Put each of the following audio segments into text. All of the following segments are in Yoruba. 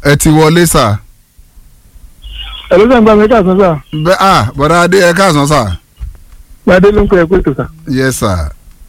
ẹ ti wọlé sà. ẹ̀ló sàn gba mi káàsán sà bẹ́ẹ̀ ah bọ̀dá adé ẹ káàsán sà. gbadé ló ń pè é pé tó sà. yes sir.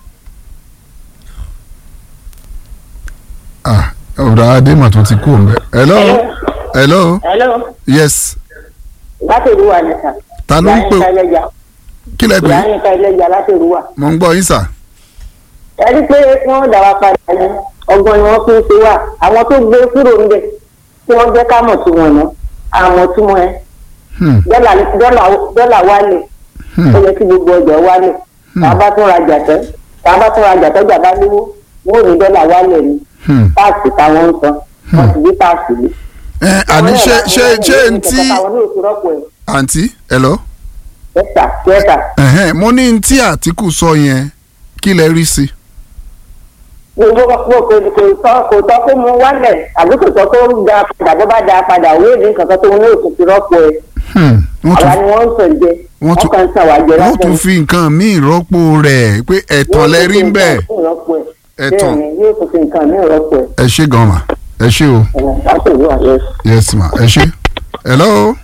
ah bọ̀dá adé mà tún ti kú òun bẹ́ẹ̀. hello hello hello yes láti ìrúwà ni sà. ta ló ń pè ìyá ẹlẹ́jà kí lẹ pè ìyá nìkan ẹlẹ́jà láti ìrúwà. mo ń gbọ́ yín sà. ẹni pé wọ́n dà wá padà ní ọgbọ́n ni wọ́n fi ń ṣe wà àwọn tó gbé kúrò níbẹ̀ tí wọ́n jẹ́ ká mọ̀ tí wọ́n ná àmọ́ tí wọ́n ẹ Hmm, dọ́là dọ́là- dọ́là wálẹ̀ hmm, ó yẹ kí gbogbo ọjà wálẹ̀ tá a bá tún rajà tẹ́ tá a bá tún rajà tọ́jà bá léwó wọ́n ò ní dọ́là wálẹ̀ ni hmm. páàsì táwọn ń san wọ́n ti gbé páàsì lé. ẹ àní ṣé ṣé ṣé n tí àwọn ní òkú rọ́pò ẹ̀ àǹtí hello ẹ̀ta kẹta ẹ̀hẹ́n, mo ní n tí àtìkù sọ yẹn kí lẹ rí sí. gbogbo kò kò kò tọ́ kò tọ́ kó mu wálẹ̀ àbí kò tọ́ kó da padà bó bá da padà òwe ìdí nǹkan tó ní òkú ti rọ́pò ẹ̀ Hmm, wọ́n àwa tún ni wọ́n ń sàn jẹ wọ́n wọ́n tún- kàn ń sàn wá jẹ wọ́n lásán. tún fi nǹkan míì rọ́pò rẹ̀ pé ẹ̀tàn lẹ rí ń bẹ́ẹ̀. Ẹ̀tàn. ẹ̀tàn bẹ́ẹ̀ ni yóò tún fi nǹkan mí rọ́pò ẹ̀ ẹ ṣé gan ma ẹ ṣé o ẹ̀ láti ìlú àyẹ̀. yes ma ẹ ṣé. hello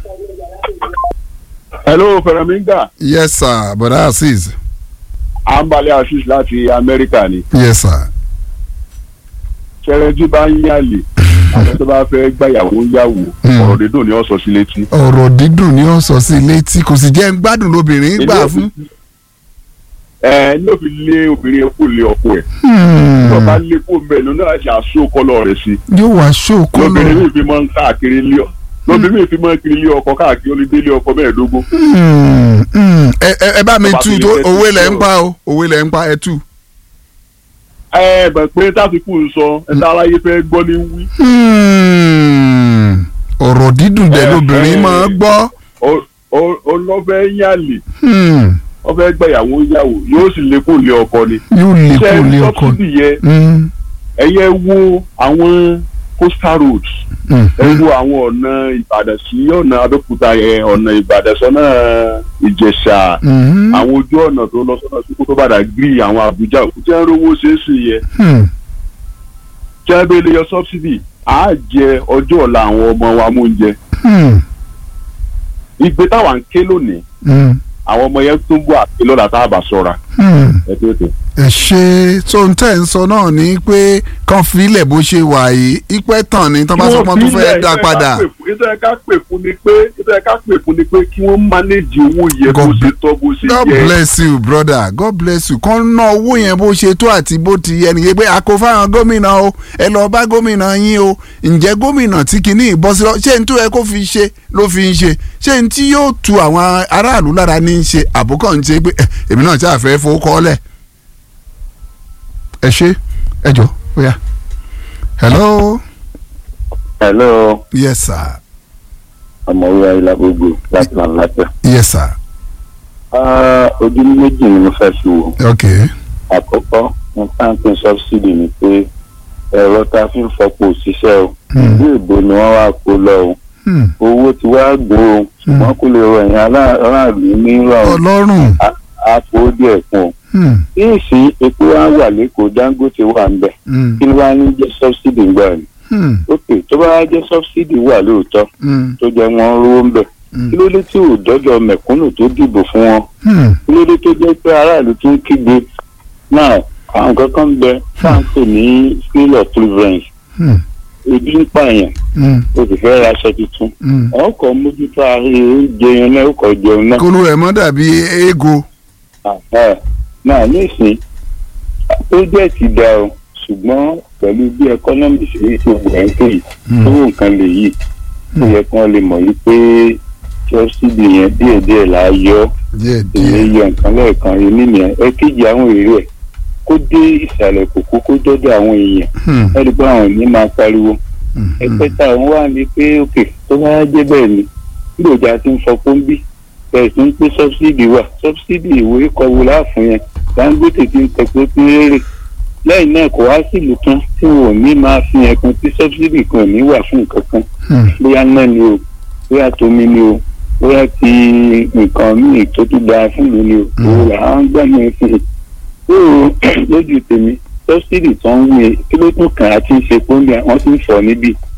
hello fẹrẹmíńgà yes sir bọ̀dá azeez àǹbalẹ̀ assis láti amẹ́ríkà ni yes sir. ṣẹrẹjú bá ń yàlè àwọn tó bá fẹ́ gbàyàwó ń yàwó Hmm. ọ̀rọ̀ dídùn ni ó sọ sí létí. ọ̀rọ̀ dídùn ni ó sọ sí létí kò sì jẹ́ ń gbádùn lóbìnrin gbà fún. ẹ ní òfin lé obìnrin kó lé ọkọ ẹ Hmm, tó bá lé kó mbẹ ló náà ṣe àṣọ kọlọ rẹ sí yóò wá ṣókó lóbìnrin lọ. mi fi máa ń káàkiri lé ọ lóbìnrin mi fi máa ń kiri lé ọkọ káàkiri ó lè délé ọkọ mẹ́ẹ̀ẹ́dógún. Hmm, hmm. ẹ ẹ- ẹ bá mi Tó bá tú fi tó lè fẹ́ òwe tú lẹ̀ ń sọ̀rọ̀. pa o òwe lẹ̀ ń pa ẹ tú. ẹ bẹ̀ pé tásìkò ń sọ ẹ̀ta aráyé fẹ́ gbọ́ ní wí Hmm, ọ̀rọ̀ dídùn dẹ̀ Eh, lóbìnrin eh. máa gbọ́. ọlọ́fẹ́ yàlè Hmm, wọ́n fẹ́ gbàyàwó yàwó yóò sì lé kó lé ọkọ ni. yóò lè ṣé kó lé ọkọ. sọ́bsidì yẹ Hmm, ẹ̀yẹ wo àwọn coastal roads hmm, ẹ wo àwọn ọ̀nà ìbàdàn sí ọ̀nà abẹ́òkúta yẹn ọ̀nà ìbàdàn sọ́nà ìjẹ̀ṣà hmm, àwọn ojú ọ̀nà tó lọ sọ́nà sí kótó bàdà gírí àwọn àbújá òkú tí wọ́n rówó ṣe é sì yẹ hmm. tí wọ́n bẹ lè yọ subsidy á jẹ ọjọ́ ọ̀la àwọn ọmọ wa mú oúnjẹ Hmm, ìgbé táwa ń ké lónìí hmm, àwọn ọmọ yẹn tún bọ̀ àti lọ́la tá a bá sọ́ra hmm. ẹ tó tó. ẹ ṣe tó ń tẹ̀ ń sọ náà ni pé kàn filẹ̀ bó ṣe wà yìí ìpẹ́ tàn ni tán bá sọ pé wọ́n tún fẹ́ dá padà. ìtọ́ ẹ ká pè fún ni pé ìtọ́ ẹ ká pè fún ni pé kí wọ́n manage owó yẹn bó God ṣe tọ́ bó ṣe God yẹ. bless you brother God bless you kàn ná owó yẹn bó ṣe tó àti bó ti yẹ nìyẹn pé àkó fáwọn gómìnà o ẹ lọ bá gómìnà yín o ǹjẹ́ gómìnà tí kìíní ìbọ́sí lọ ṣé n tó yẹ kó fi ṣe ló fi ń ṣe ṣé n tí yóò tu àwọn aráàlú lára ní í ṣe àbúkọ̀ ń ṣe pé "Eh, èmi náà ṣáà fẹ́ fowó kọ́ lẹ̀ ẹ ṣe ẹ jọ ó yá hello hello yes sir ọmọwé ayélujágbogbo láti máa lápẹ. yes sir ojú méjì ni mo fẹ́ fi wò ok àkọ́kọ́ mo táǹkì sọ́bsidì ni pé ẹ̀rọ tá a fi ń fọpo òṣìṣẹ́ o Hmm. ìlú èbó ni wọ́n wá kó lọ o hmm. owó ti wá gbó o ṣùgbọ́n kó lè rọ ẹ̀yìn ará- aráàlú ní ìrọ̀rùn ọlọ́run àpò díẹ̀ kún o. hmm. kí n sí epo wa wà lẹ́kọ̀ọ́ dangote wà ń bẹ̀ hmm. kí ló wá ní jẹ́ sọ́bsidì ń gbà ní. hmm. ok tó bá wá jẹ́ sọ́bsidì wà lóòótọ́ hmm. tó jẹ́ wọ́n rówó ń bẹ̀ hmm. kí ló dé tí ò dọ́jọ́ mẹ̀kúnnù tó dìbò fún wọn hmm. kí ló dé tó jẹ́ pé aráàlú tún kígbe náà àwọn kankan ń bẹ fáǹpẹ̀ ní skill of preference hmm. ebi ń pààyàn hmm. o sì fẹ́ ra aṣọ tuntun hmm. ọkọ̀ mójútó ààrẹ oúnjẹ yẹn náà ọkọ̀ jẹun náà kólú rẹ̀ mọ́ dàbí eego. Àhẹ́. náà nísìn pírójẹ́tì dá o ṣùgbọ́n pẹ̀lú bí ẹkọ́nọ́mì ṣe ń ṣe wẹ̀ ń pè yìí owó nǹkan lè yìí ó yẹ kí wọ́n lè mọ̀ yìí pé sọ́sídì yẹn díẹ̀díẹ̀ là á yọ díẹ̀ èyí díẹ̀. yọ nǹkan lẹ́ẹ̀kan yìí nìyẹn ẹ̀kejì àwọn èrè ẹ̀ kó dé ìsàlẹ̀ kòkó kó dọ́dọ̀ àwọn èèyàn Hmm. ẹ̀rí pé àwọn ní máa pariwo Hmm. ẹ̀kẹta òun wà ní pé òkè tó bá jẹ́ bẹ́ẹ̀ ni nígbòjà ti ń fọpọ́ ń bí bẹ́ẹ̀ sì ń pé sọ́bsidì wà sọ́bsidì ìwé kọ̀wé láàfún yẹn Dangote ti ń tẹ̀pẹ́ pé rèrè lẹ́yìn náà kò wá sílùú kan tí wọn ò ní máa fi yẹn kan tí sọ́bsidì kan ò ní wà fún nǹkan kan Hmm. bóyá náà ni o bóyá tómi ni o bóyá ti nǹkan míì tó tún dáa fún ìlú ni o òun là ń gbà ní fún un. lójú tèmi sọ́bsidì tó ń wé kí ló tún kàn á ti ń ṣe pọ́ńbì àwọn tí ń fọ̀ níbí